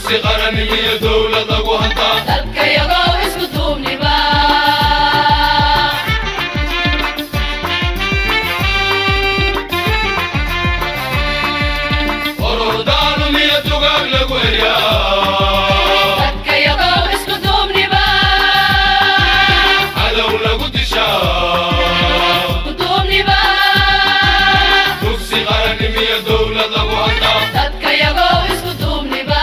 dugsi qaran iyo dowlad lagu hantaa dalkayagoo isku duubniba orordaalum iyo dugaag lagu eryaa dalkayagoo isku duubniba cadow lagu dishaa isku duubniba dugsi qaran iyo dowlad lagu hantaa dalkayagoo isku duubniba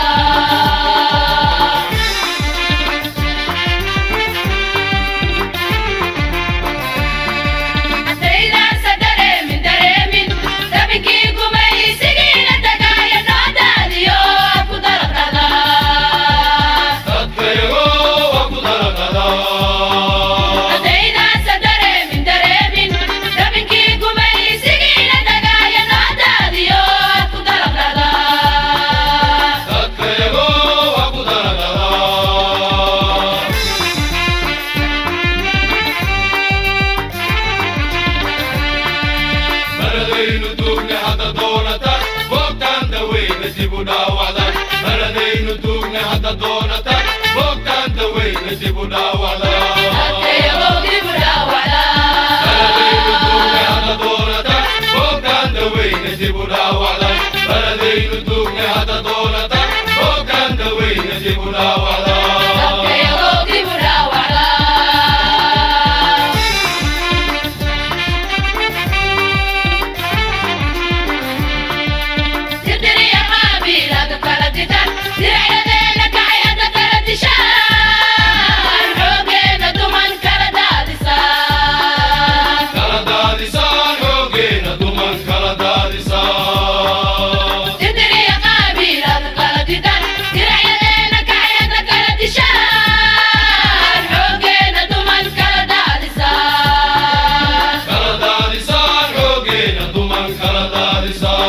haddaydaansa dareemin dareemin dabinkii gumaysigiina tagaaya noo daadiyo ku daraqada dadkayagoo waa ku dalaqadaa haddaydaansa dareemin dareemin dabinkii gumaysigiina tagaaya noo daadiyo ku daraqada dadkayagoo waa ku dalaqadaa maladaynu duugne hadda doonata boogtaan daweyna dib u dhaawacda maladaynu duugne hadda doonata boogtaan daweyna dib u dhaawacda dadkayagoo dib u maladaynu duugne dhaawacda hadda doonata boogtaan daweyna dib u dhaawacda maladaynu duugne hadda doonata boogtaan daweyna dib u dhaawacda dadkayagoo dib u dhaawacda dirdiriya qaabiilada kala didan diracyadeena kacayada kala dishaan xoogeena duman kala daadisaan kala daadisaan xoogeena duman kala daadisaan dirdiriya qaabiilada kala didan diracyadeena kacayada kala dishaan xoogeena duman kala daadisaan kala daadisaan xoogeena duman kala daadisaan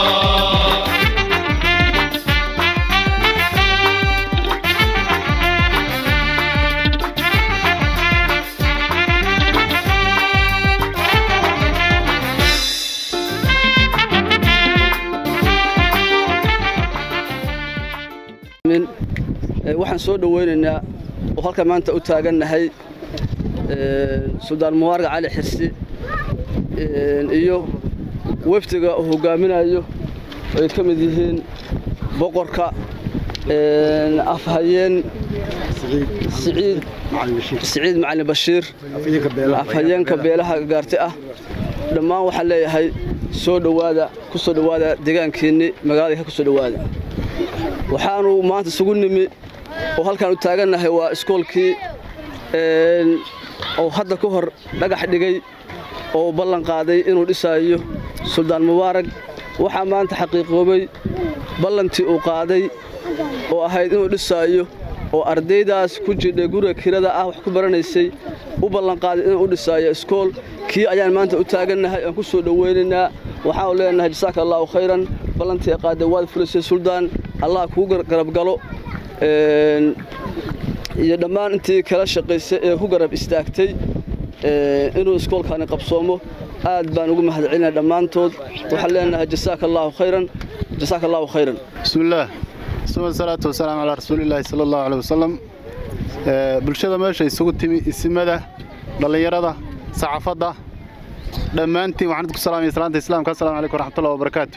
min ee, waxaan soo dhoweynaynaa oo halkan maanta u taagannahay ee, suldaan mubaarag cali xirsi ee, iyo wefdiga uu hogaaminayo ay ka mid yihiin boqorka ee, afhayeen siciid siciid macalin bashiir afhayeenka beelaha gaarti ah dhammaan waxaan leeyahay soo dhowaada ku soo dhowaada deegaankiinni magaalada ka soo dhowaada waxaanu maanta isugu nimi oo halkaan u taagannahay waa iskoolkii een, oo hadda ka hor dhagax dhigay oo ballan qaaday inuu dhisaayo suldaan mubaarag waxaa maanta xaqiiqoobay ballantii uu qaaday oo ahayd inuu dhisaayo oo ardaydaas ku jidhay guriga kirada ah wax ku baranaysay u ballanqaaday inuu u dhisaayo iskool kii ayaan maanta u taagannahay aan ku soo dhoweynaynaa waxaanu leenahay jasaaka allaahu khayran ballantii ay qaaday waad fulisay suldaan allah kuu garab galo een, iyo dhammaan intii kala shaqaysay ee ku garab istaagtay ee, inuu iskoolkaani qabsoomo aad baan ugu mahadcelinaya dhammaantood waxaan leenahay jasaaka allaahu khayran jasaaka allaahu khayran بسم الله ثم الصلاة والسلام على رسول الله صلى الله عليه وسلم Ee, bulshada meesha isugu timi isimada dhallinyarada saxaafadda dhammaantiin waxaan idinku salaamaya salaanta islaamka assalaamu calaykum waraxmatullahi wabarakaatu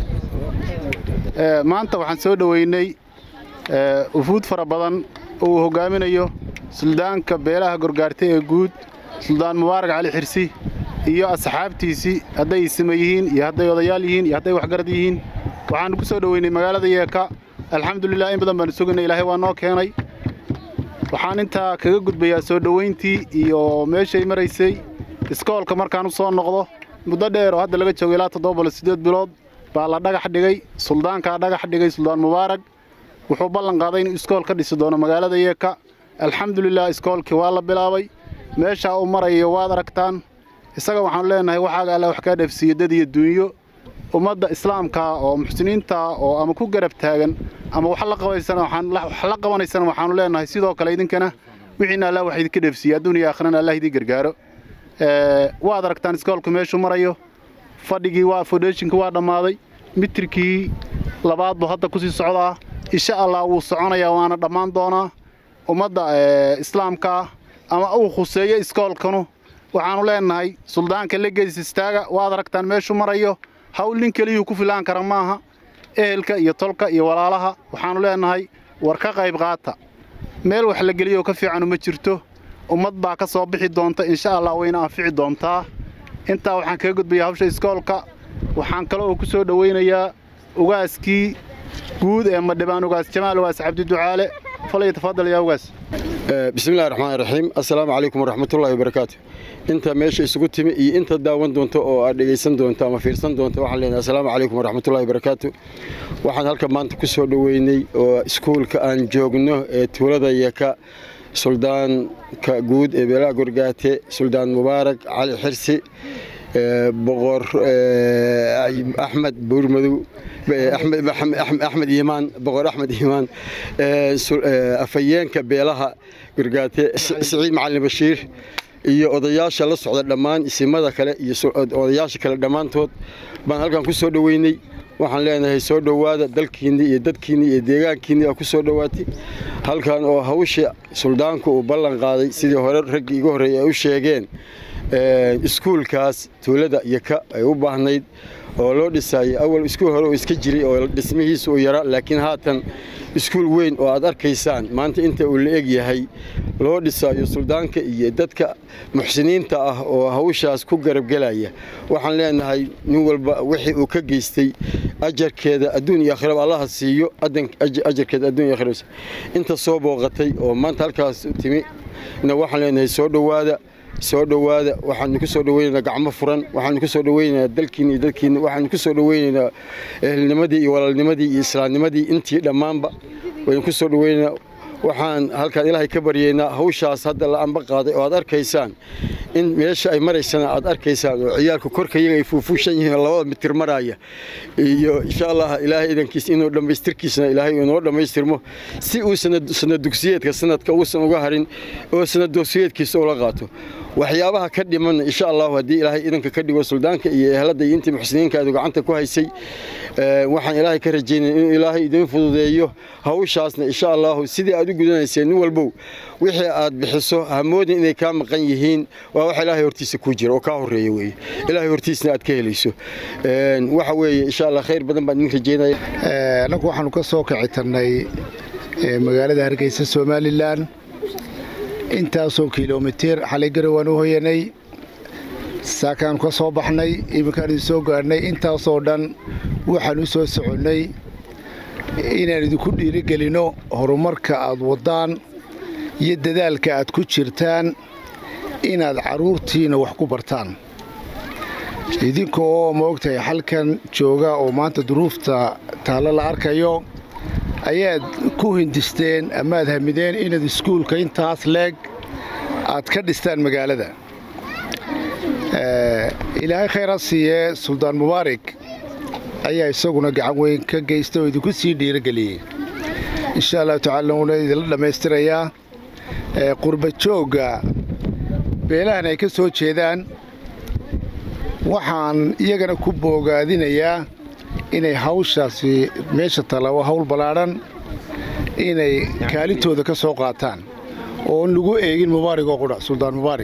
Ee, maanta waxaan soo dhoweynay ee, ufuud fara badan oo uu hogaaminayo suldaanka beelaha gorgaartay ee guud suldaan mubaarak cali xirsi iyo asxaabtiisii hadday isima yihiin iyo hadday odayaal yihiin iyo hadday waxgarad yihiin waxaan ku soo dhoweynay magaalada yeeka alxamdulilah in badan baanu sugaynay ilaahay waa noo keenay waxaan intaa kaga gudbayaa soo dhoweyntii iyo meeshay maraysay iskoolka markaan u soo noqdo muddo dheer oo hadda laga joogo ilaa toddoba bolo siddeed bilood baa la dhagax dhigay suldaankaa dhagax dhigay suldaan mubaarag wuxuu ballan qaaday inuu iskool ka dhisi doono magaalada yeeka alxamdulilah iskoolkii waa la bilaabay meeshaa uu marayo waad aragtaan isaga waxaanu leenahay waxaaga alla wax kaa dheefsiiyo dad iyo duunyo ummadda islaamka oo muxsiniinta oo ama ku garab taagan ama wax la qabaysana waxaan wax la qabanaysana waxaanu leenahay sidoo kale idinkana wixiina allah wax idinka dheefsiiya adduun iyo aakhirana allah idin gargaaro ee waad aragtaan iskoolku meeshuu marayo fadhigii waa foundationkii waa dhammaaday mitirkii labaad buu hadda kusii socdaa insha allah wuu soconayaa waana dhammaan doonaa ummadda islaamka ama uu khuseeyo iskoolkanu waxaannu leennahay suldaanka legeys istaaga waad aragtaan meeshuu marayo hawl nin keliyuu ku filaan kara maaha ehelka iyo tolka iyo walaalaha waxaannu leennahay war ka qayb qaata meel wax la geliyoo ka fiicanu ma jirto ummad baa ka soo bixi doonta insha allah wayna anfici doontaa intaa waxaan kaga gudbayaa hawsha iskoolka waxaan kale oo ku soo dhowaynayaa ugaaskii guud ee madhibaan ugaas jamaal ugaas cabdiducaale falay tafadal yaa ugaas bismillahi raxmaan raxiim assalaamu calaykum waraxmatullahi wabarakaatu inta meesha isugu timi iyo inta daawan doonto oo aad dhegaysan doonto ama fiirsan doonto waxaan leenahay assalaamu calaykum waraxmatullahi wabarakaatu waxaan halka maanta ku soo dhoweynay oo iskuulka aan joogno ee tuulada yaka suldaanka guud ee beelaha gorgaate suldaan mubaarak cali xirsi boqor axmed buurmadow axmed iimaan boqor axmed iimaan afhayeenka beelaha gorgaate siciid macalin bashiir iyo odayaasha la socda dhammaan isimada kale iyo odayaasha kale dhammaantood baan halkan ku soo dhoweynay waxaan leenahay soo dhowaada dalkiinni iyo dadkiinni iyo deegaankiinni aa ku soo dhowaatay halkan oo hawsha suldaanku uu ballan qaaday sidii hore raggii iga horreeyay ay u sheegeen iskuulkaas tuulada yaka ay u baahnayd oo loo dhisaayay awal iskuul hore oo iska jiray oo dhismihiisa uu yaraa laakiin haatan iskuul weyn oo aad arkaysaan maanta inta uu la eg yahay loo dhisaayo suldaanka iyo dadka muxsiniinta ah oo hawshaas ku garabgelaya waxaan leenahay nin walba wixii uu ka geystay ajarkeeda adduun iyo aakhiraba allaha siiyo ajarkeeda adduun iyo aakhiraba inta soo booqatay oo maanta halkaas timi na waxaan leenahay soo dhowaada soo dhowaada waxaanu ku soo dhoweynaynaa gacmo furan waxaanu ku soo dhoweynaynaa dalkiina iyo dadkiina waxaanu ku soo dhoweynaynaa ehelnimadii iyo walaalnimadii iyo islaamnimadii intii dhammaanba waynu ku soo dhoweynaynaa waxaan halkaan ilaahay ka baryaynaa hawshaas hadda la amba qaaday oo aad arkaysaan in meesha ay maraysana aad arkaysaan oo ciyaalku korka iyaga ay fuufuushan yihiin oo labada mitir maraya iyo insha allah ilaahay idankiisa inuu dhammaystirkiisana ilaahay inoo dhammaystirmo si uu sanad dugsiyeedka sanadka uusan uga harin oo sanad dugsiyeedkiisa ula qaato waxyaabaha ka dhiman insha allahu haddii ilaahay idanka ka dhigo suldaanka iyo ehelada iyo intii muxsiniinkaadu gacanta ku haysay waxaan ilaahay ka rajaynaya inuu ilaahay idin fududeeyo hawshaasna insha allahu sidii aad u gudanayseen nin walbow wixii aad bixiso hamoodin inay kaa maqan yihiin waa wax ilaahay hortiisa ku jira oo kaa horreeya weeye ilaahay hortiisna aad ka helayso waxa weeye insha allah khayr badan baan idin rajaynaya annagu waxaanu ka soo kici tarnay magaalada hargeysa somalilan intaasoo kilomitir xalay garow waan u hoyanay saakaanu ka soo baxnay iminkaan idin soo gaadhnay intaasoo dhan waxaan u soo soconnay inaan idinku dhiirigelinno horumarka aad waddaan iyo dadaalka aad ku jirtaan inaad carruurtiinna wax ku bartaan idinka oo maogtahay xalkan jooga oo maanta duruufta taallo la arkayo ayaad ku hindisteen amaad hamideen inaad iskuulka intaas leeg aad ka dhistaan magaalada ilaahay khayr ha siiyee suldaan mubaarig ayaa isaguna gacan weyn ka geysta oo idinku sii dhiirogeliyey insha allahu tacaala wuuna idinla dhammaystirayaa qurba joogga beelahan ay ka soo jeedaan waxaan iyagana ku boogaadinayaa inay hawshaasi meesha tala waa hawl ballaadhan inay kaalintooda ka soo qaataan oo on lagu eegin mubaarig oo qudha suldaan mubaarig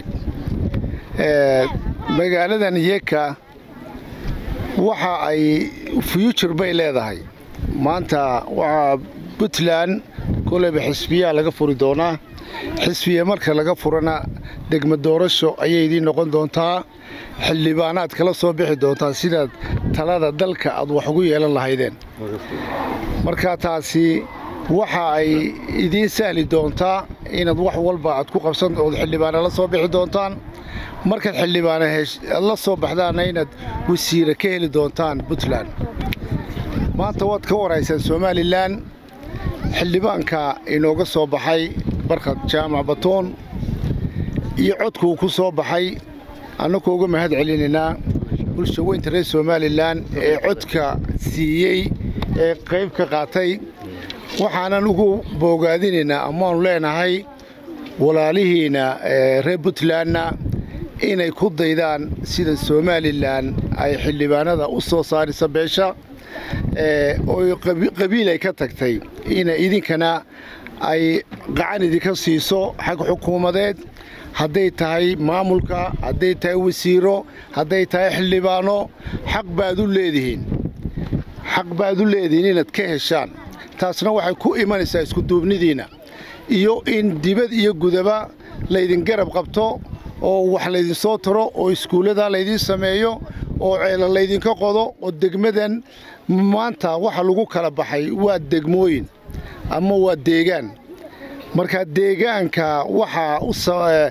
magaaladan yeka waxa ay future bay leedahay maanta waxaa puntland koleyba xisbiyaa laga furi doonaa xisbiya marka laga furana degmo doorasho ayay idiin noqon doontaa xildhibaanaad kala soo bixi doontaa sidaad talada dalka aad wax ugu yeelan lahaydeen marka taasi waxa ay idiin sahli doontaa inaad wax walba aad ku qabsan ood xildhibaana la soo bixi doontaan markaad xildhibaana la soo baxdaanna inaad wasiire ka heli doontaan puntland maanta waad ka waraysaan somalilan xildhibaanka inooga soo baxay barkad jaamac batoon iyo codkuu ku soo baxay annagoo uga mahad celinaynaa bulsha weynta reer somalilan ee codka siiyey ee qayb ka qaatay waxaanan ugu boogaadinaynaa amaanu leenahay walaalihiinna reer puntlandna inay ku daydaan sida somalilan ay xildhibaanada u soo saarisa beesha oo qabiil ay ka tagtay ina idinkana ay gacan idinka siiso xag xukuumadeed hadday tahay maamulka hadday tahay wasiiro hadday tahay xildhibaano xaq baad u leedihiin xaq baad u leedihiin inaad ka heshaan taasna waxay ku imanaysaa iskuduubnidiinna iyo in dibad iyo gudaba laydin garab qabto oo wax laydinsoo taro oo iskuullada laydiin sameeyo oo ceela laydinka qodo oo degmadan maanta waxa lagu kala baxay waa degmooyin ama waa deegaan marka deegaanka waxaa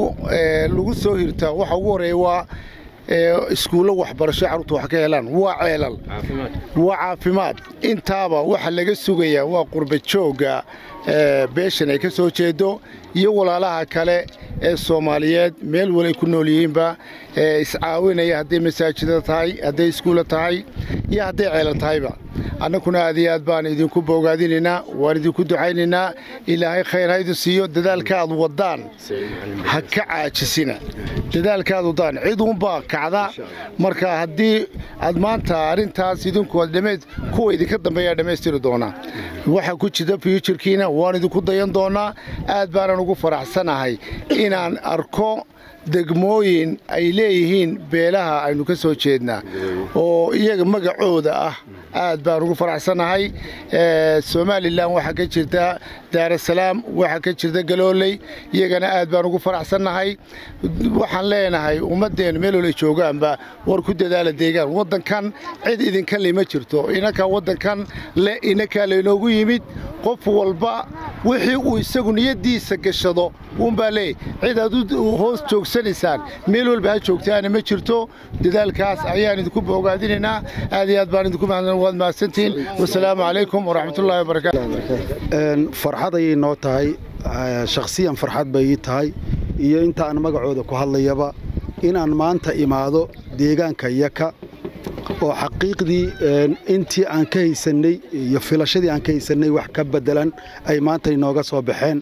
lagu soo hirtaa waxa ugu horreeya waa iskuullo waxbarasho carruurta wax ka helaan waa ceelal waa caafimaad intaaba waxa laga sugayaa waa qurba joogga beeshan ay ka soo jeedo iyo walaalaha kale ee soomaaliyeed meel walay ku nool yihiinba iscaawinaya hadday masaajida tahay hadday iskuulla tahay iyo hadday ceelan tahayba annaguna aad iyo aad baan idinku boogaadinaynaa waan idinku ducaynaynaa ilaahay khayr ha idin siiyo dadaalka aad waddaan ha ka caajisina dadaalka aad waddaan cid uunbaa kacda marka haddii aad maanta arrintaas idinku dhammayd kuwa idinka dambeeyaa dhammaystiri doonaa waxaa ku jirta fyuturkiina waan idinku dayan doonaa aad baanan ugu faraxsanahay inaan arko degmooyin ay leeyihiin beelaha aynu ka soo jeednaa oo iyaga magacooda ah aad baan ugu faraxsannahay somalilan waxaa ka jirta daarasalaam waxaa ka jirta galooley iyagana aad baan ugu faraxsannahay waxaan leenahay ummaddeennu meel olay joogaanba war ku dadaala deegaan waddankan cid idinka lima jirto inankaa waddankan le inakaa laynoogu yimid qof walba wixii uu isagu niyaddiisa gashado uunbaa leey cid aad u hoos joogsanaysaan meel walba ha joogtaana ma jirto dadaalkaas ayaan idinku boogaadinaynaa aad iyo aad baan idinku mahadsan waad mahadsantihiin wasalaamu calaykum waraxmatullaahi wabarakaatu farxad ayay noo tahay shakhsiyan farxad bay ii tahay iyo inta aan magacooda ku hadlayaba inaan maanta imaado deegaanka yaka oo xaqiiqdii intii aan ka haysannay iyo filashadii aan ka haysannay wax ka beddelan ay maanta inooga soo baxeen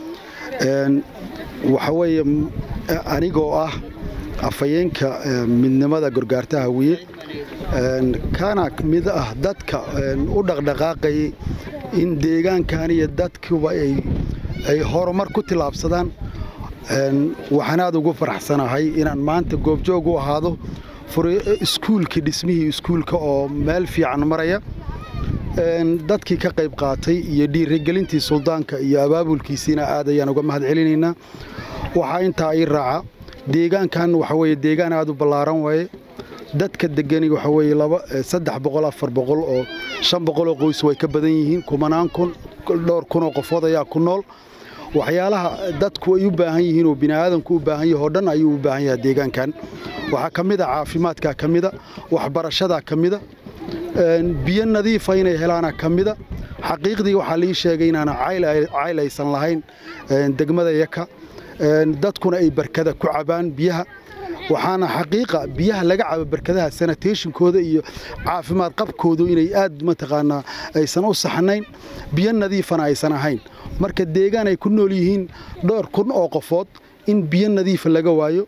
waxa weeye anigoo ah afhayeenka midnimada gorgaarta hawiye kana mid ah dadka u dhaqdhaqaaqayay in deegaankan iyo dadkuba ay horumar ku tillaabsadaan waxaan aad ugu faraxsanahay inaan maanta goobjoog u ahaado iskuulkii dhismihii iskuulka oo meel fiican maraya dadkii ka qayb qaatay iyo dhiirigelintii suldaanka iyo abaabulkiisiina aad ayaan uga mahad celinaynaa waxaa intaa ii raaca deegaankan waxa weye deegaan aad u ballaaran waaye dadka degani waxa weye saddex boqol afar boqol oo shan boqoloo qoys way ka badan yihiin kumanaan kun dhowr kunoo qofood ayaa ku nool waxyaalaha dadku ay u baahan yihiin oo bini'aadanku u baahan yahay oo dhan ayuu u baahan yahay deegaankan waxaa ka mid a caafimaadkaa ka mida waxbarashadaa ka mida biyo nadiifa inay helaana ka mida xaqiiqdii waxaa lii sheegay inaana cayl aysan lahayn degmada yaka dadkuna ay barkada ku cabaan biyaha waxaana xaqiiqa biyaha laga cabo barkadaha sanatayshinkooda iyo caafimaad qabkoodu inay aad mataqaanaa aysan u saxnayn biyo nadiifana aysan ahayn marka deegaan ay ku nool yihiin dhowr kun oo qofood in biyo nadiifa laga waayo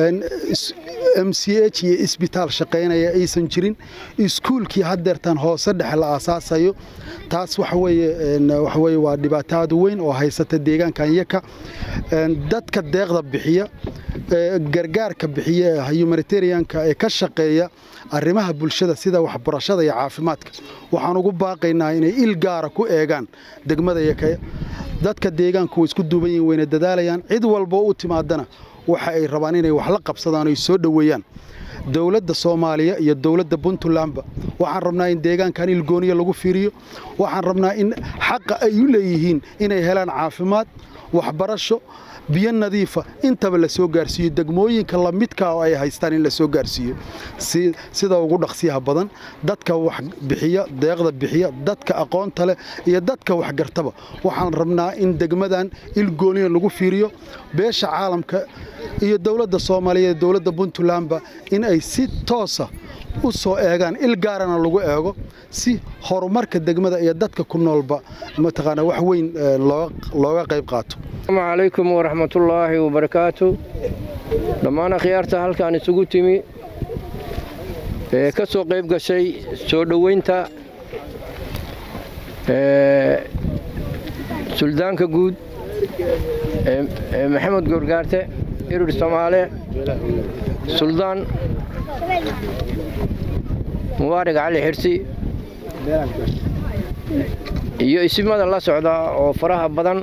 m c h iyo isbitaal shaqaynaya aysan jirin iskuulkii haddeertan hoose dhexe la aasaasayo taas waxaweye waa dhibaato aad u weyn oo haysata deegaankan yaka dadka deeqda bixiya gargaarka bixiya ee humanitarianka ee ka shaqeeya arrimaha bulshada sida waxbarashada iyo caafimaadka waxaan ugu baaqaynaa inay il gaara ku eegaan degmada yaka dadka deegaanku way isku duuban yihin wayna dadaalayaan cid walboo u timaadana waxa ay rabaan inay wax la qabsadaan oy soo dhoweeyaan dowladda soomaaliya iyo dowladda puntlandba waxaan rabnaa in deegaankan ilgooniya lagu fiiriyo waxaan rabnaa in xaqa ay u leeyihiin inay helaan caafimaad waxbarasho biyo nadiifa intaba la soo gaarsiiyo degmooyinka lamidkaa oo ay haystaan in la soo gaarsiiyo sida ugu dhaqsiyaha badan dadka wax bixiya deeqda bixiya dadka aqoonta leh iyo dadka waxgartaba waxaan rabnaa in degmadan ilgooniya lagu fiiriyo beesha caalamka iyo dowladda soomaaliya dowladda puntlandba in ay si toosa u soo eegaan il gaarana lagu eego si horumarka degmada iyo dadka ku noolba mataqaanaa wax weyn looga qayb qaato asalaamu calaykum waraxmatullaahi wabarakaatu dhammaan akhyaarta halkaan isugu timi ee ka soo qayb gashay soo dhoweynta suldaanka guud ee maxamed goorgaarte irir soomaale suldaan mubaarig cali xirsi iyo isimada la socda oo faraha badan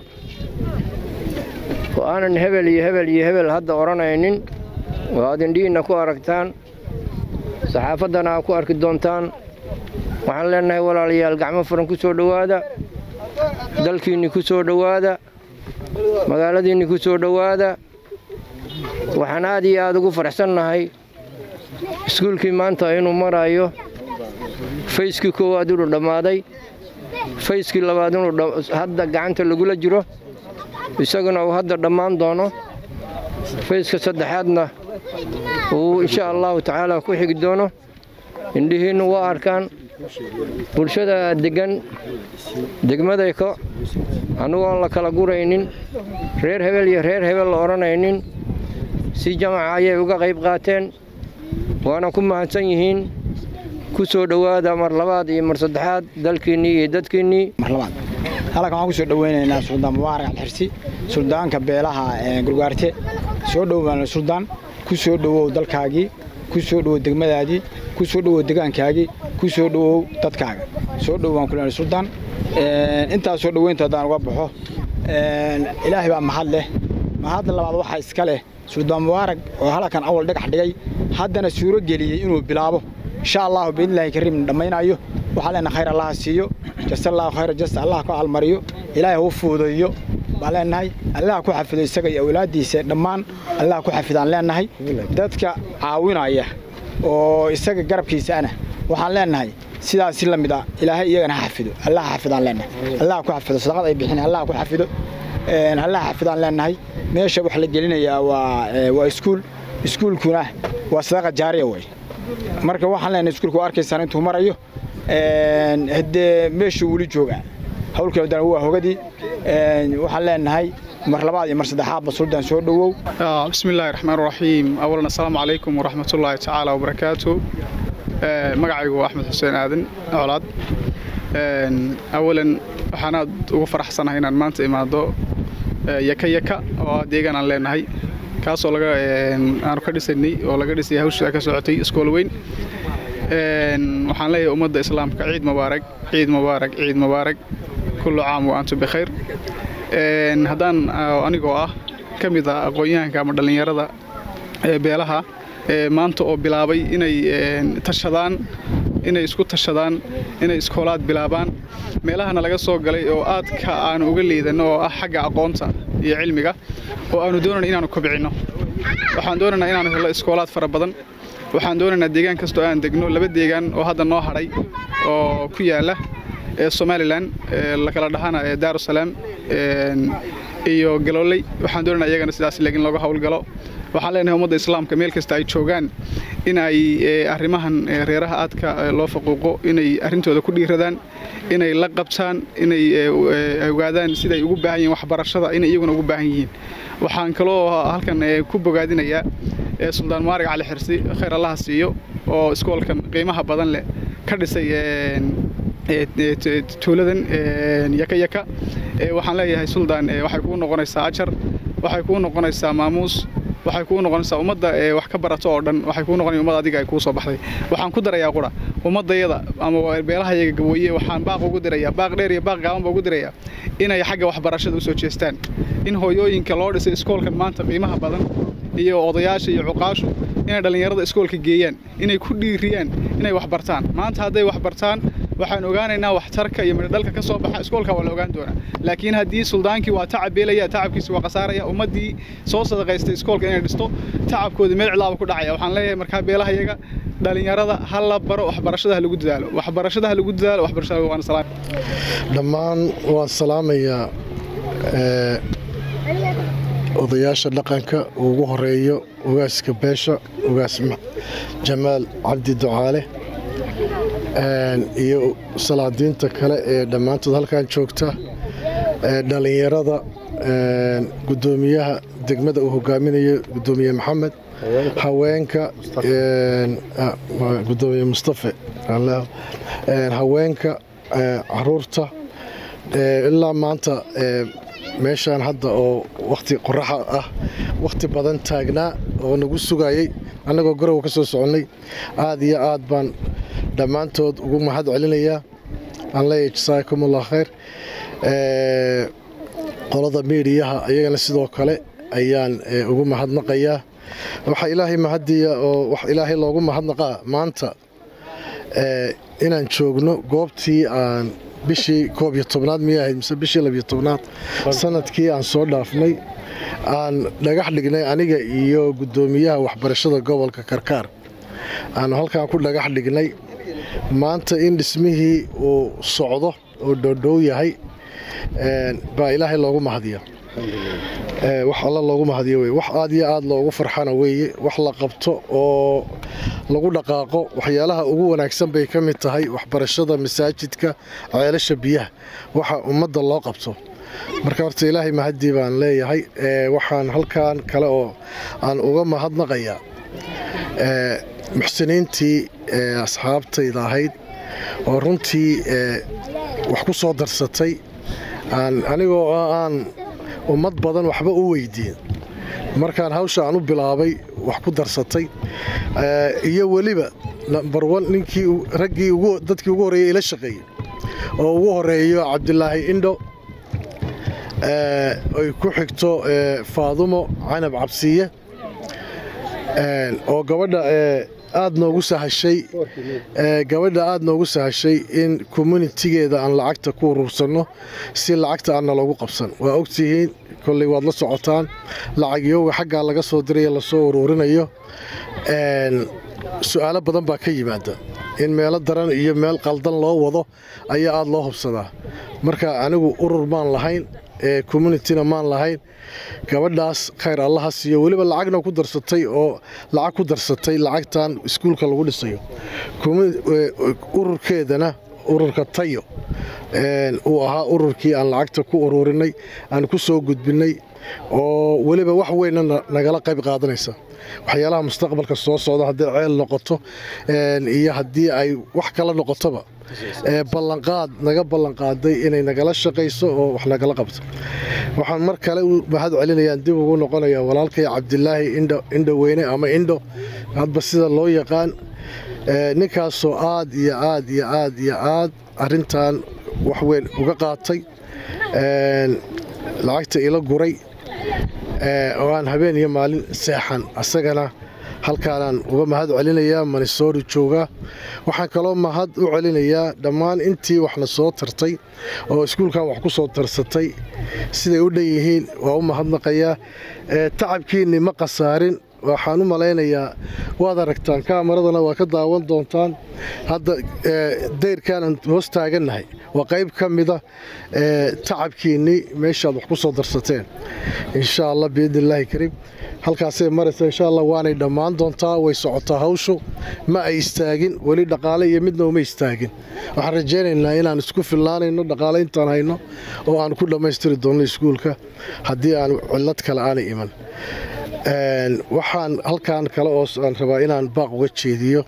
oo aanan hebel iyo hebel iyo hebel hadda odhanaynin oo aad indhihiinna ku aragtaan saxaafaddana aa ku arki doontaan waxaan leennahay walaalayaal gacmo furan ku soo dhowaada dalkiinni ku soo dhowaada magaaladiinni ku soo dhowaada waxaan aad iyo aad ugu faraxsannahay iskuulkii maanta inuu marayo fayskii koowaad inuu dhammaaday fayskii labaad inuu hadda gacanta lagula jiro isaguna uu hadda dhammaan doono fayska saddexaadna uu insha allahu tacaala ku xigi doono indhihiinnu waa arkaan bulshada deggan degmadayko annugoon la kala guraynin reer hebel iyo reer hebel la odhanaynin si jamaca ayay uga qayb qaateen waana ku mahadsan yihiin ku soo dhowaada mar labaad iyo mar saddexaad dalkiinnii iyo dadkiinnii marlabaad halkan waxaan ku soo dhoweynaynaa suldaan mubaarak alxirsi suldaanka beelaha gurgaarte soo dhowaan suldaan ku soo dhowow dalkaagii ku soo dhowow degmadaadii ku soo dhowow degaankaagii ku soo dhowow dadkaaga soo dhowaan kulen suldaan intaas soo dhoweynta haddaan uga baxo ilaahay baa mahad leh mahadda labaad waxaa iska leh suldaan mubaarak oo halkan awal dhagax dhigay haddana suuro geliyey inuu bilaabo insha allahu biidnillahi kariim dhammaynayo waxaa leenahay khayr allaha siiyo jasallaahu khayra jasta allah ku almariyo ilaahay huu fuudeeyo baan leenahay allah ku xafido isaga iyo awlaaddiisa dhammaan allah ku xafidaan leenahay dadka caawinaya oo isaga garabkiisa ana waxaan leenahay sidaas si la mid ah ilaahay iyagana ha xafido allah ha xafidaan leenahay allah ku xafido sadaqad ay bixin allah ku xafido allah ha xafidaan leenahay meesha wax la gelinayaa waa waa iskuul iskuulkuna waa sadaqa jaariya wey marka waxaan leenahay iskuulka waa arkaysaan intuu marayo haddee meeshuu weli joogaa hawlkii wadana waa hogadii waxaan leenahay mar labaad iyo mar saddexaadba suldaan soo dhowow bismi illaahi raxmaan raxiim awalan assalaamu calaykum waraxmatullaahi tacaala wabarakaatu magacaygu waa axmed xuseen aadan colaad awalan waxaan aad ugu faraxsanahay inaan maanta imaado yaka yaka oo ah deegaan aan leenahay kaasoo laga aanu ka dhisaynay oo laga dhisay hawsha ka socotay iskool weyn waxaan leeyahay ummadda islaamka ciid mubaarak ciid mubaarak ciid mubaarak kullu caam wa antum bikhayr haddaan anigoo ah ka mid ah aqoon-yahanka ama dhallinyarada beelaha maanta oo bilaabay inay tashadaan inay isku tashadaan inay iskoolaad bilaabaan meelahana laga soo galay oo aadka aanu uga liidanno oo ah xagga aqoonta iyo cilmiga oo aanu doonayna inaanu kobcinno waxaan doonaynaa inaanu hello iskoolaad fara badan waxaan doonaynaa deegaan kastoo aan degno laba deegaan oo hadda noo hadhay oo ku yaala ee somalilan la kala dhahana ee daarusalaam iyo galooley waxaan doonaynaa iyagana sidaas leegin looga howlgalo waxaan leenahay ummadda islaamka meel kasta ay joogaan in ay arrimahan reeraha aadka loo faquuqo inay arrintooda ku dhiiradaan inay la qabtaan inay ogaadaan siday ugu baahan yihiin waxbarashada inay iyaguna ugu baahan yihiin waxaan kaloo halkan ku bogaadinayaa suldaan maarig cali xirsi khayr allaha siiyo oo iskoolkan qiimaha badan leh ka dhisay tuuladan yaka yaka waxaan leeyahay suldaan waxay kuu noqonaysaa ajar waxay kuu noqonaysaa maamuus waxay kuu noqonaysaa ummadda wax ka barato oo dhan waxay kuu noqonaya ummad adiga ay kuu soo baxday waxaan ku darayaa qura ummaddayada ama beelahayaga gabooye waxaan baaq ugu dirayaa baaq dheer iyo baaq gaaban baa ugu dirayaa inay xagga waxbarashada u soo jeestaan in hooyooyinka loo dhisay iskoolkan maanta qiimaha badan iyo odayaasha iyo cuqaashu inay dhallinyarada iskoolka geeyaan inay ku dhiiriyaan inay wax bartaan maanta hadday wax bartaan waxaan ogaanaynaa waxtarka iyo midhodhalka ka soo baxa iskoolka waa la ogaan doonaa laakiin haddii suldaankii waa tacab beelaya tacabkiisi waa khasaaraya ummaddii soo sadaqaystay iskoolka inay dhisto tacabkoodii meel cidlaaba ku dhacaya waxaan leeyahay markaa beelahayaga dhalinyarada ha la baro waxbarashada ha lagu dadaalo waxbarashada ha lagu dadaalo waxbarashada waan salaam dhammaan waan salaamayaa odayaasha dhaqanka ugu horeeyo ogaaska beesha ogaas jamaal cabdi ducaale iyo salaadiinta kale ee dhammaantood halkan joogta dhallinyarada gudoomiyaha degmada uu hogaaminayo gudoomiye maxamed haweenka gudoomiye mustafe haweenka caruurta ilaa maanta meeshaan hadda oo wakhti qoraxa ah wakhti badan taagnaa oo nagu sugayay annagoo garowa ka soo soconnay aad iyo aad baan dhammaantood ugu mahad celinayaa aan leeyahay jasaakum allah khayr qolada miidiyaha ayagana sidoo kale ayaan ugu mahadnaqayaa waxaa ilaahay mahadiya oo wax ilaahay loogu mahadnaqaa maanta inaan joogno goobtii aan bishii koob iyo tobnaad miyay ahayd mise bishii labiyo tobnaad sanadkii aan soo dhaafnay aan dhagax dhignay aniga iyo guddoomiyaha waxbarashada gobolka karkaar aanu halkaan ku dhagax dhignay maanta in dhismihii uu socdo oo dhoodhow yahay baa ilaahay loogu mahadiya wax alla loogu mahadiyo wey wax aad iyo aad loogu farxana weeye wax la qabto oo lagu dhaqaaqo waxyaalaha ugu wanaagsan bay ka mid tahay waxbarashada masaajidka ceelasha biyaha waxa ummadda loo qabto marka horta ilaahay mahadii baan leeyahay waxaan halkan kale oo aan uga mahadnaqayaa muxsiniintii asxaabtayda ahayd oo runtii wax ku soo darsatay anigoo aan ummad badan waxba u weydiin markaan hawsha aan u bilaabay wax ku darsatay iyo weliba nambar wan ninkii raggii dadkii ugu horreeyey ila shaqeeyey oo ugu horeeyo cabdilaahi indho ay ku xigto faadumo canab cabsiye oo gabadha aad noogu sahashay gabadha aad noogu sahashay in communitigeeda aan lacagta ku urursanno si lacagta aanna loogu qabsan waa ogtihiin kolley waad la socotaan lacagyoga xaggaa laga soo diraya lasoo uruurinayo su-aalo badan baa ka yimaada in meelo daran iyo meel qaldan loo wado ayaa aad loo hubsadaa marka anigu urur maan lahayn communityna maan lahayn gabadhaas khayr allaha siiyo weliba lacagna ku darsatay oo lacag ku darsatay lacagtan iskuulka lagu dhisayo ururkeedana ururka tayo uu ahaa ururkii aan lacagta ku ururinay aan ku soo gudbinay oo weliba wax weynna nagala qayb qaadanaysa waxyaalaha mustaqbalka soo socda hadday ceel noqoto iyo haddii ay wax kala noqotoba ballanqaad naga ballanqaaday inay nagala shaqayso oo wax nagala qabto waxaan mar kale u mahad celinayaan dib ugu noqonayaa walaalkay cabdilaahi indho weyne ama indho hadba sida loo yaqaan ninkaasoo aad iyo aad iyo aad iyo aad arintan wax weyn uga qaatay lacagta ila guray oo aan habeen iyo maalin seexan asagana halkaanaan uga mahad celinayaa manisoori joogaa waxaan kaloo mahad u celinayaa dhammaan intii waxna soo tartay oo iskuulkan wax ku soo tarsatay siday u dhan yihiin waa u mahadnaqayaa tacabkiinni ma khasaarin waxaan u malaynayaa waad aragtaan kaamaradana waa ka daawan doontaan hadda dayrkaanaan hoos taagannahay waa qayb ka mida tacabkiinnii meeshaad wax ku soo darsateen insha allah biidni illaahi kariim halkaasay maraysa insha allah waanay dhammaan doontaa way socotaa hawshu ma ay istaagin weli dhaqaale iyo midna uma istaagin waxaan rajaynaynaa inaan isku fillaanayno dhaqaale intaan hayno oo aan ku dhammaystiri doonno iskuulka haddii aan cillad kale aanay iman waxaan halkan kale oo aan rabaa inaan baaq uga jeediyo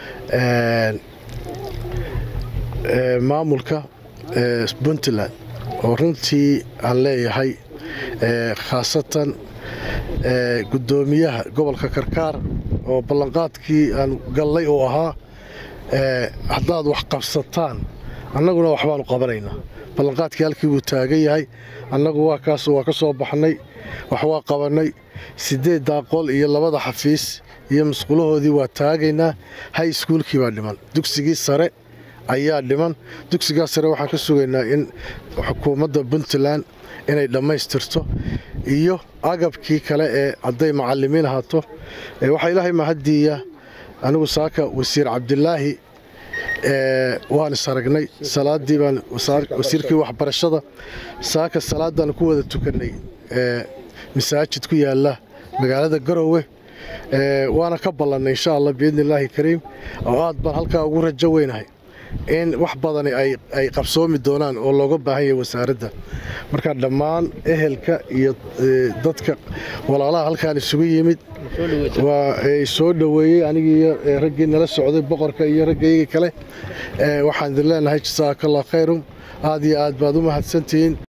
maamulka puntland oo runtii aan leeyahay khaasatan guddoomiyaha gobolka karkaar oo ballanqaadkii aan gallay uu ahaa haddaad wax qabsataan annaguna waxbaanu qabanaynaa ballanqaadkii halkii buu taagan yahay annagu waa kaas waa ka soo baxnay wax waa qabannay siddeeddaa qol iyo labada xafiis iyo masqulahoodii waa taagaynaa hay iskuulkii baa dhiman dugsigii sare ayaa dhiman dugsigaa sare waxaan ka sugaynaa in xukuumadda puntland inay dhammaystirto iyo agabkii kale ee hadday macallimiin ahaato waxaa ilaahay mahaddiiya anigu saaka wasiir cabdilaahi waan is aragnay salaadii baan wasiirkii waxbarashada saaka salaadaan ku wada tukannay masaajid ku yaala magaalada garowe waana ka ballannay insha allah biidni illaahi kariim oo aad baan halkaa ugu rajo weynahay in wax badani ay qabsoomi doonaan oo looga baahan yahay wasaaradda marka dhammaan ehelka iyo dadka walaalaha halkaan isugu yimid waa soo dhoweeyey anigii raggii nala socday boqorka iyo raggayga kale waxaan idin leenahay jasaakallah khayrum aad iyo aad baad u mahadsantihiin